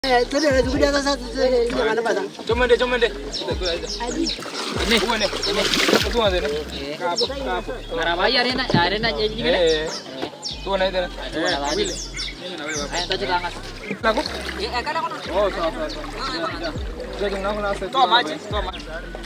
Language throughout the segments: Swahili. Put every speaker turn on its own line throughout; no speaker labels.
Chomende, chomende. Ini. Ini. Tuwa zene. Kapo, kapo.
Marabaya arena arena jadi gini.
Eh. Tuwa na idara.
Tuwa na lagi.
Wile. Mimi na wewe.
Ayo tajuk angas.
Lagu.
Eh kada kono.
Oh, sawa sawa. sawa. Jadi ngangu na sasa. Toa maji, toa maji.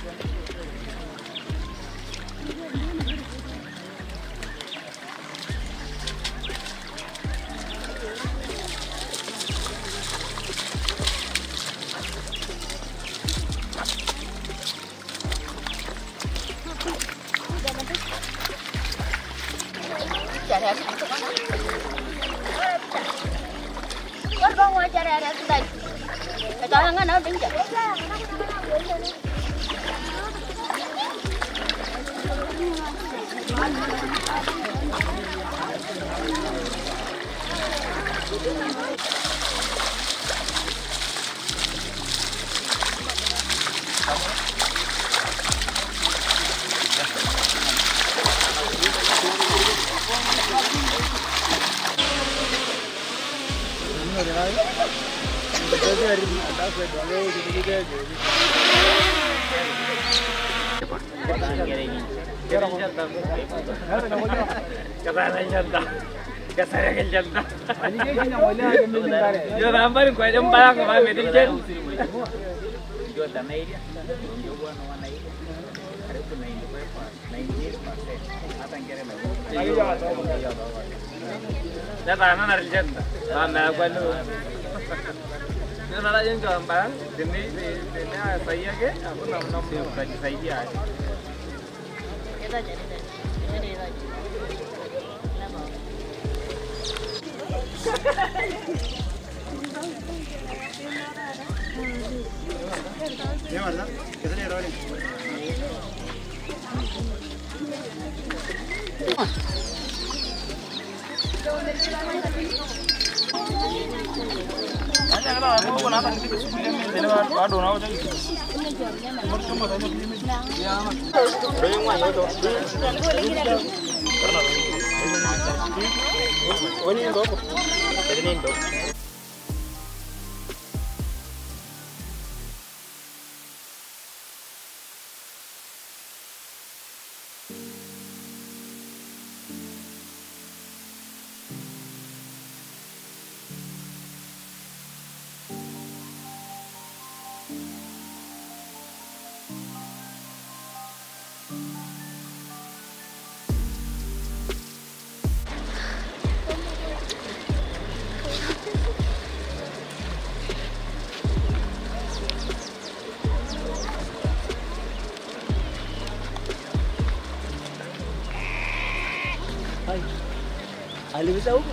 Alipita huko.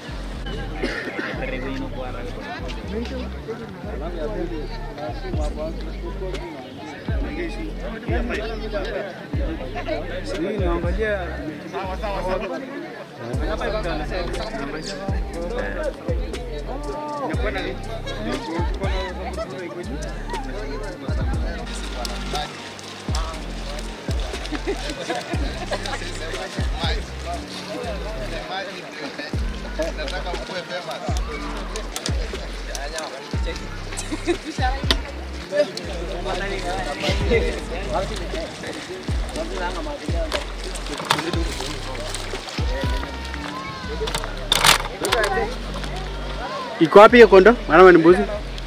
Iko wapi hiyo kondo? Maana ni mbuzi.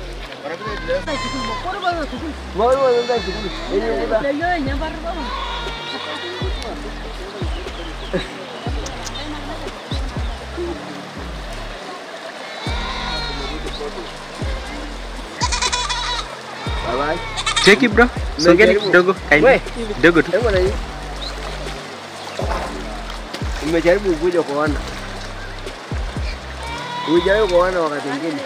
Cheki bro. Songeni kidogo. Kaini. Kidogo tu.
Hebu na hii. Umejaribu kuja kuona. Hujawahi kuona wakati mwingine.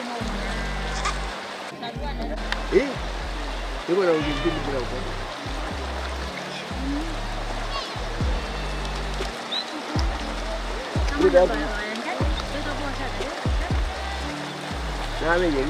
Eh? Yuko na ujibini bila ukweli. Kuda hapo. Na ameje?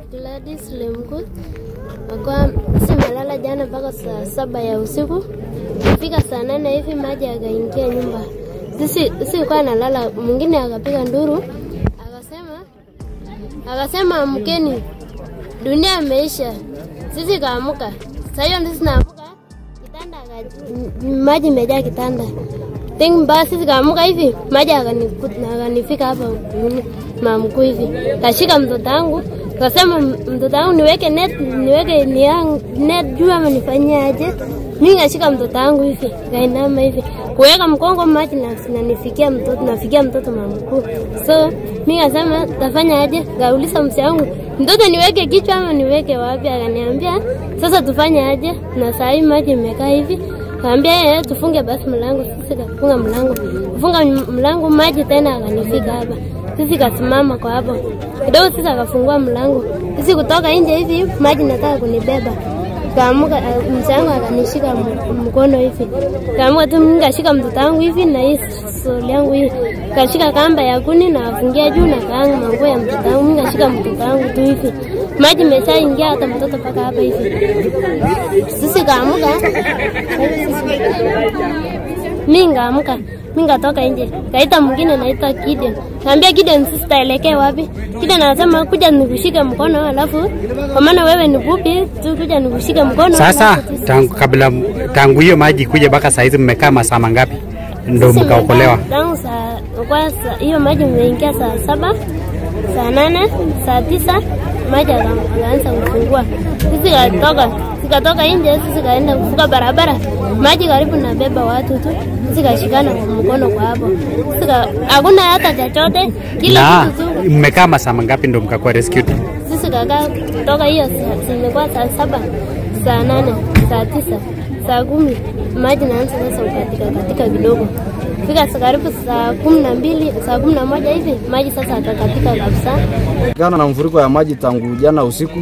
Gladys Lemkut akuwa simelala jana mpaka saa saba ya usiku. Kufika saa nane hivi maji akaingia nyumba, sisi sikuwa nalala. Mwingine akapiga nduru akasema, akasema amkeni, dunia imeisha. Sisi kaamuka, saa hiyo ndio tunaamuka, kitanda aka- m- maji imejaa kitanda Think mbaya sisi kaamuka hivi maji akanikuta akanifika hapa nini, mamkuu hivi, kashika mtoto wangu kasema, "M- mtoto wangu niweke net niweke niang, net juu ama nifanyie aje? Mimi kashika mtoto wangu hivi kainama hivi kuweka mkongo maji na nanifikia mtoto nafikia mtoto mamkuu, so mimi kasema tafanya aje? Kauliza msi wangu mtoto niweke kichwa ama niweke wapi? Akaniambia sasa tufanye aje, na saa hii maji imekaa hivi Kaambia yeye tufunge basi mlango, sisi kafunga mlango. Kufunga m- mlango maji tena akanifika hapa. Sisi kasimama kwa hapo. Kidogo sisi akafungua mlango. Sisi kutoka nje hivi maji nataka kunibeba. Kaamuka mchango akanishika m- mkono hivi. Kaamuka tu mimi kashika mtoto wangu hivi na hii soli yangu hii. Kashika kamba ya kuni na afungia juu na kaanga manguo ya mtoto wangu. Mimi kashika mtoto wangu tu hivi. Maji imeshaingia hata mtoto paka hapa hivi. Sisi kaamuka mi ngaamuka mi ngatoka nje kaita mwingine naita Gideon kaambia Gideon sisi taelekea wapi Gideon anasema kuja nikushike mkono alafu kwa maana wewe ni fupi tu kuja nikushike mkono
Sasa
alafu sisi-
tangu kabla tangu hiyo maji kuja mpaka saa hizi mmekaa masaa mangapi ndo
sisi
mkaokolewa?
tumekaa tangu saa kwa saa- hiyo maji imeingia saa saba saa nane saa tisa maji aka- akaanza kufungua sisi katoka sikatoka nje sisi kaenda kuvuka barabara maji karibu na beba watu tu sisi kashikana kwa mkono kwa hapo Sisi ka- hakuna hata chochote kila
Na
kitu tu
mmekaa masaa mangapi ndo mkakuwa rescued?
sisi kakaa kutoka hiyo saa- zimekuwa saa saba saa nane saa tisa saa kumi maji naanza sasa kukatika katika kidogo fika saa karibu saa kumi na mbili saa kumi na moja hivi maji sasa akakatika kabisa
Kutokana na mfuriko ya maji tangu jana usiku,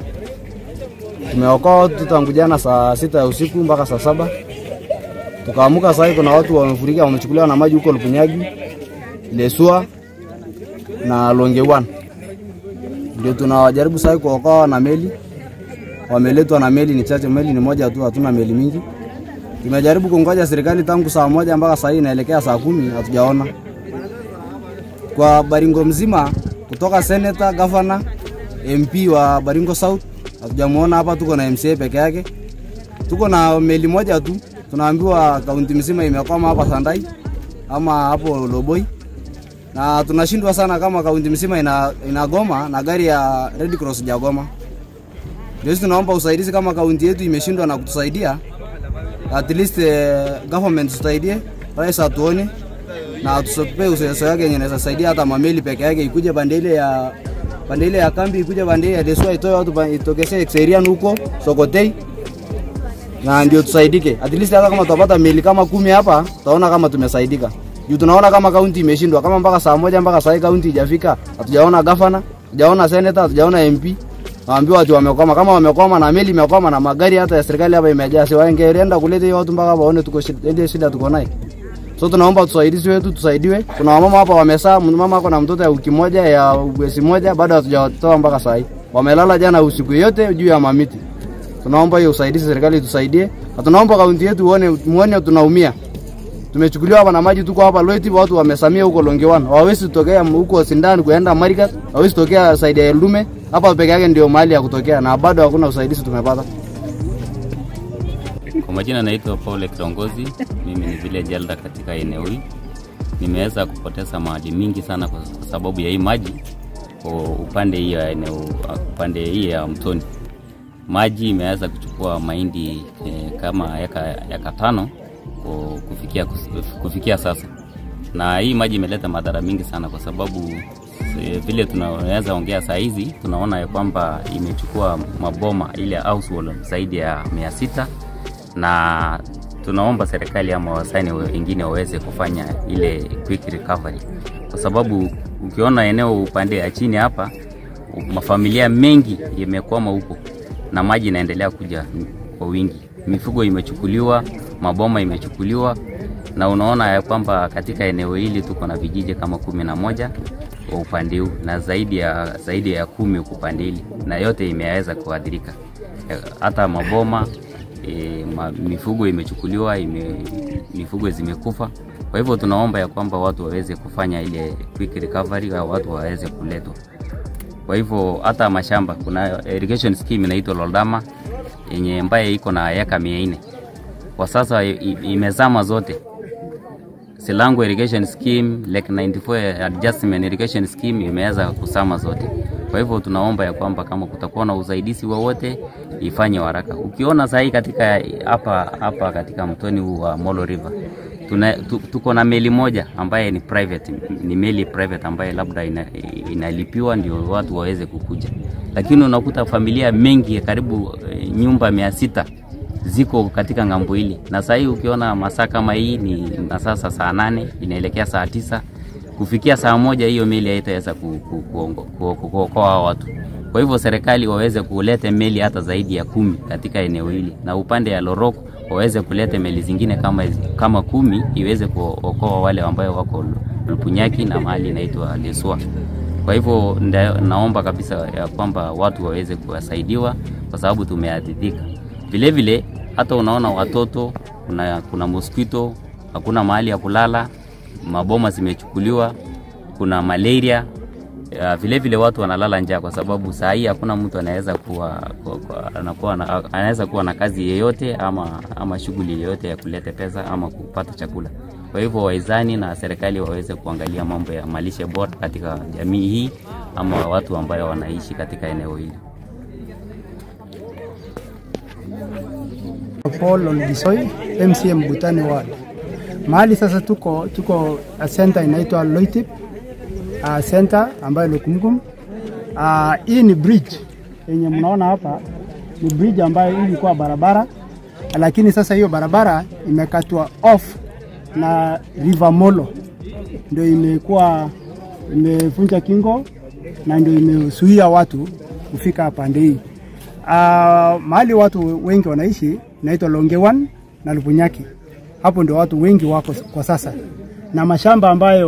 tumeokoa watu tangu jana saa sita ya usiku mpaka saa saba. Tukaamuka saa hii kuna watu wamefurika, wamechukuliwa na maji huko Lukunyagi, Lesua na Longewan. Ndio tunawajaribu saa hii kuokoa na meli, wameletwa na meli ni chache, meli ni moja tu, hatuna meli mingi. Tumejaribu kungoja serikali tangu saa moja mpaka saa hii inaelekea saa kumi, hatujaona kwa Baringo mzima kutoka senator, governor, MP wa Baringo South hatujamuona hapa. Tuko na MCA peke yake, tuko na meli moja tu. Tunaambiwa kaunti mzima imekwama hapa Sandai ama hapo Loboi, na tunashindwa sana kama kaunti mzima ina, inagoma na gari ya Red Cross jagoma. Ndio sisi tunaomba usaidizi kama kaunti yetu imeshindwa na kutusaidia, at least eh, government tusaidie, rais atuone na tusope useso yake yenye inaweza saidia hata mameli peke yake ikuje pande ile ya pande ile ya kambi ikuje pande ile ya Lesua itoe watu pa- itokeshe Exerian huko Sokotei na ndio tusaidike. At least hata kama tutapata meli kama kumi hapa tutaona kama tumesaidika. Juu tunaona kama kaunti imeshindwa kama mpaka saa moja mpaka saa hii kaunti ijafika. Hatujaona gavana, hatujaona senator, hatujaona MP. Waambiwa watu wamekwama kama wamekwama na meli imekwama na magari hata ya serikali hapa imejaa. Si wangeenda kuleta hiyo watu mpaka hapa waone tuko shida, ndio shida tuko nayo. So tunaomba tusaidizi wetu tusaidiwe. Kuna wamama hapa wamesaa, mama ako na mtoto ya wiki moja ya mwezi moja bado hatujawatoa mpaka saa hii. Wamelala jana usiku yote juu ya mamiti. Tunaomba hiyo usaidizi, serikali tusaidie. Na tunaomba kaunti yetu uone muone tunaumia. Tumechukuliwa hapa na maji, tuko hapa Loiti, watu wamesamia huko Longewan. Hawawezi tokea huko Sindani kuenda Marigat, hawawezi tokea saidi ya Eldume. Hapa peke yake ndio mahali ya kutokea na bado hakuna usaidizi tumepata.
Kwa majina naitwa Paul Kiongozi, mimi ni village elder katika eneo hili. Nimeweza kupoteza mali mingi sana kwa kwa sababu ya hii maji kwa upande hii ya eneo upande hii ya mtoni. Maji imeweza kuchukua mahindi eh, kama eka, eka tano ku- kufikia, kufikia sasa, na hii maji imeleta madhara mingi sana kwa sababu eh, vile tunaweza ongea saa hizi tunaona ya kwamba imechukua maboma ile house wall zaidi ya mia sita na tunaomba serikali ama wasaini wengine waweze kufanya ile quick recovery, kwa sababu ukiona eneo upande ya chini hapa, mafamilia mengi yamekwama huko na maji inaendelea kuja kwa wingi. Mifugo imechukuliwa, maboma imechukuliwa, na unaona ya kwamba katika eneo hili tuko na vijiji kama kumi na moja kwa upande huu na zaidi ya zaidi ya kumi kwa upande hili, na yote imeweza kuadhirika, Eh, hata maboma e, ma, mifugo imechukuliwa ime, mifugo zimekufa. Kwa hivyo tunaomba ya kwamba watu waweze kufanya ile quick recovery au watu waweze kuletwa. Kwa hivyo hata mashamba kuna irrigation scheme inaitwa Loldama yenye ambaye iko na eka mia nne kwa sasa i- i- imezama zote. Silango irrigation scheme, Lake 94 adjustment irrigation scheme imeweza kusama zote. Kwa hivyo tunaomba ya kwamba kama kutakuwa na usaidizi wowote ifanye haraka. Ukiona sahii katika hapa hapa katika mtoni huu wa Molo River tuna, tu, tuko na meli moja ambaye ni private, ni meli private ambaye labda ina, inalipiwa ndio watu waweze kukuja, lakini unakuta familia mengi karibu eh, nyumba mia sita ziko katika ng'ambo hili, na saa hii ukiona masaa kama hii ni masaa sa- saa nane inaelekea saa tisa kufikia saa moja hiyo meli haitaweza ku- ku- kuongo- ku- ku- kuokoa hao watu. Kwa hivyo serikali waweze kuleta meli hata zaidi ya kumi katika eneo hili, na upande ya Lorok waweze kuleta meli zingine kama, kama kumi iweze kuokoa wale ambao wako Lupunyaki na mahali inaitwa Lesua. Kwa hivyo nda- naomba kabisa ya kwamba watu waweze kuwasaidiwa kwa sababu tumeadhirika. Vile vile hata unaona watoto, kuna, kuna mosquito, hakuna mahali ya kulala, maboma zimechukuliwa, kuna malaria ya, vile vile watu wanalala njaa kwa sababu saa hii hakuna mtu anaweza kuwa, kuwa, kuwa, anakuwa na, anaweza kuwa na kazi yeyote ama, ama shughuli yeyote ya kuleta pesa ama kupata chakula. Kwa hivyo waizani na serikali waweze kuangalia mambo ya malishe bora katika jamii hii ama watu ambayo wanaishi katika eneo hili.
Paul Olgisoi, MCM Butani Ward. Mahali sasa tuko tuko a center inaitwa Loitip uh, center ambayo Lokumkum. Uh, hii ni bridge yenye mnaona hapa ni bridge ambayo ilikuwa barabara, lakini sasa hiyo barabara imekatwa off na River Molo, ndio imekuwa imevunja kingo na ndio imezuia watu kufika pande hii. Uh, mahali watu wengi wanaishi inaitwa Longewan na Lubunyaki. Hapo ndio watu wengi wako kwa sasa, na mashamba ambayo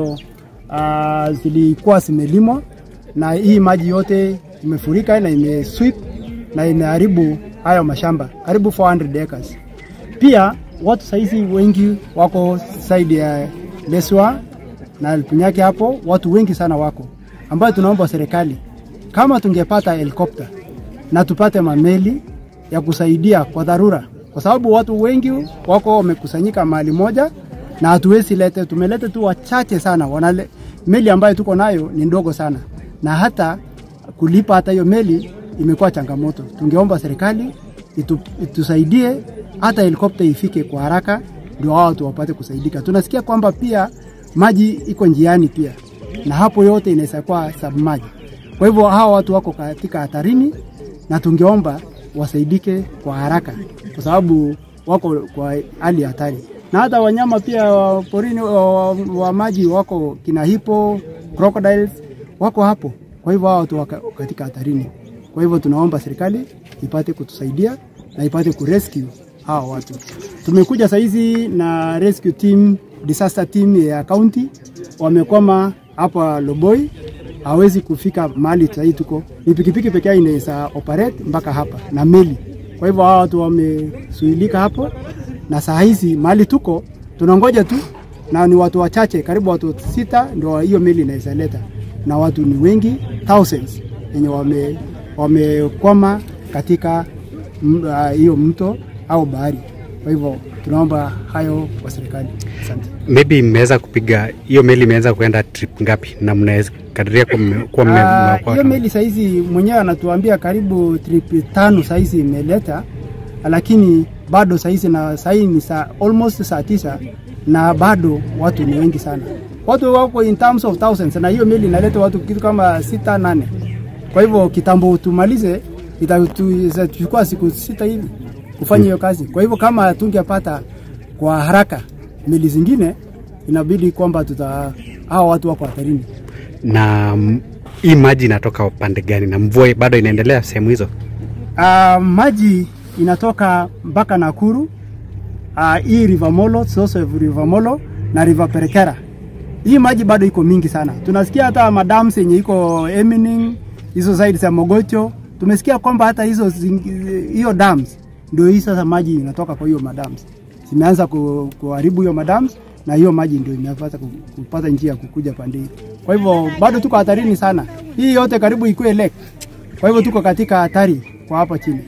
uh, zilikuwa zimelimwa na hii maji yote imefurika na imesweep na imeharibu hayo mashamba karibu 400 acres. Pia watu saizi wengi wako saidi ya Leswa na Lubunyaki, hapo watu wengi sana wako, ambayo tunaomba serikali kama tungepata helikopta na tupate mameli ya kusaidia kwa dharura, kwa sababu watu wengi wako wamekusanyika mahali moja na hatuwezi lete, tumelete tu wachache sana. Wanale, meli ambayo tuko nayo ni ndogo sana, na hata kulipa hata hiyo meli imekuwa changamoto. Tungeomba serikali itu, itusaidie hata helikopta ifike kwa haraka, ndio hao watu wapate kusaidika. Tunasikia kwamba pia maji iko njiani pia, na hapo yote inaweza kuwa submerged. Kwa hivyo hawa watu wako katika hatarini na tungeomba wasaidike kwa haraka, kwa sababu wako kwa hali ya hatari, na hata wanyama pia wa porini wa, wa, wa maji wako kina hipo, crocodiles wako hapo. Kwa hivyo hawa watu wako katika hatarini. Kwa hivyo tunaomba serikali ipate kutusaidia na ipate kurescue hawa watu. Tumekuja saizi na rescue team, disaster team ya county wamekwama hapa Loboi hawezi kufika mahali sahii tuko, ni pikipiki pekee yake inaweza operate mpaka hapa na meli. Kwa hivyo hawa watu wamesuilika hapo, na saa hizi mahali tuko tunangoja tu, na ni watu wachache, karibu watu sita ndio hiyo meli inaweza leta, na watu ni wengi thousands wenye wame wamekwama katika m- ah, hiyo mto au bahari. Kwa hivyo tunaomba hayo kwa serikali. Asante.
Maybe mmeweza kupiga hiyo meli, imeweza kuenda trip ngapi, na mnaweza kadiria kuwa mme- kuwa mme-
Ah,
mmeokoa
hiyo
kama-
meli saizi mwenyewe anatuambia karibu trip tano saizi imeleta, lakini bado saizi na sahii ni saa almost saa tisa na bado watu ni wengi sana, watu wako in terms of thousands, na hiyo meli inaleta watu kitu kama sita nane. Kwa hivyo kitambo tumalize, itatu- itachukua siku sita hivi kufanya hiyo kazi. Kwa hivyo kama tungepata kwa haraka meli zingine, inabidi kwamba tuta hao watu wako hatarini.
na mm, hii maji inatoka upande gani, na mvua bado inaendelea sehemu hizo?
Uh, maji inatoka mpaka Nakuru uh, hii River Molo, source of River Molo na River Perekera. Hii maji bado iko mingi sana. Tunasikia hata madams yenye iko Emining, hizo side za Mogocho, tumesikia kwamba hata hizo zing- hiyo dams ndio hii sasa maji inatoka kwa hiyo madams zimeanza ku- kuharibu hiyo madams na hiyo maji ndio imepata ku- kupata njia ya kukuja pande hii. Kwa hivyo bado tuko hatarini sana. Hii yote karibu ikuwe lake. Kwa hivyo tuko katika hatari kwa hapa chini.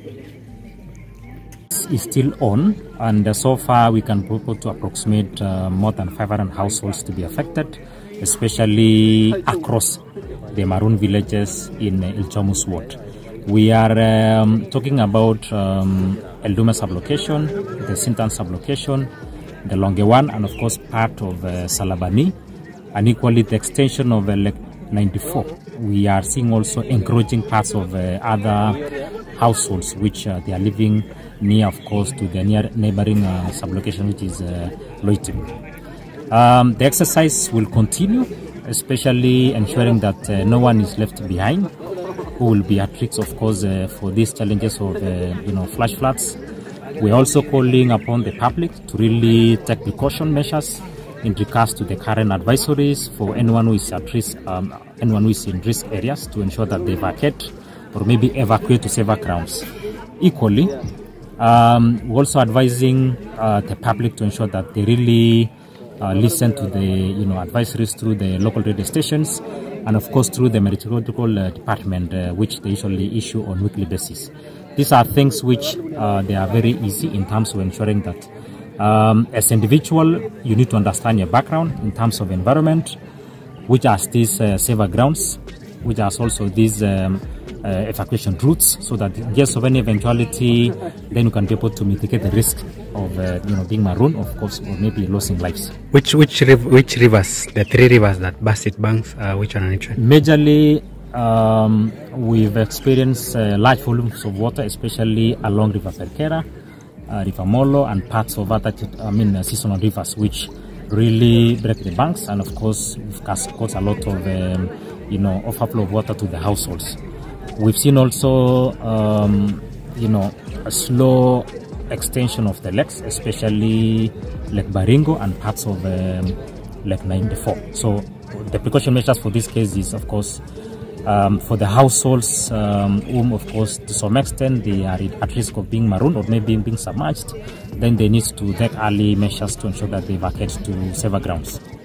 is still on, and uh, so far we can purport to approximate uh, more than 500 households to be affected, especially across the Maroon villages in uh, Ilchomus ward. We are um, talking about um, Eldume sublocation, the Sintan sublocation, the Longewan, and of course part of uh, Salabani, and equally the extension of uh, Lake 94. We are seeing also encroaching parts of uh, other households which uh, they are living near, of course, to the near neighboring uh, sublocation, which is uh, Loitim. Um, the exercise will continue, especially ensuring that uh, no one is left behind, who will be at risk, of course, uh, for these challenges of, uh, you know, flash floods. We're also calling upon the public to really take precaution measures in regards to the current advisories for anyone who is at risk, um, anyone who is in risk areas to ensure that they vacate or maybe evacuate to safer grounds. Equally, um, we're also advising uh, the public to ensure that they really uh, listen to the you know advisories through the local radio stations and of course through the meteorological uh, department uh, which they usually issue on weekly basis. These are things which uh, they are very easy in terms of ensuring that um, as individual you need to understand your background in terms of environment, which are these uh, safer grounds, which are also these um, uh, evacuation routes, so that in case of any eventuality, then you can be able to mitigate the risk of uh, you know being marooned, of course, or maybe losing lives.
Which which riv- which rivers? The three rivers that burst it banks. Uh, which one are it?
Majorly, um, we've experienced uh, large volumes of water, especially along River Perkera, uh, River Molo, and parts of other, I mean, uh, seasonal rivers, which really break the banks, and of course, we've caused caused a lot of, um, you know, overflow of water to the households. We've seen also, um, you know, a slow extension of the lakes, especially Lake Baringo and parts of um, Lake 94. So the precaution measures for this case is, of course, um, for the households um, whom, of course, to some extent they are at risk of being marooned or maybe being submerged, then they need to take early measures to ensure that they vacate to safer grounds.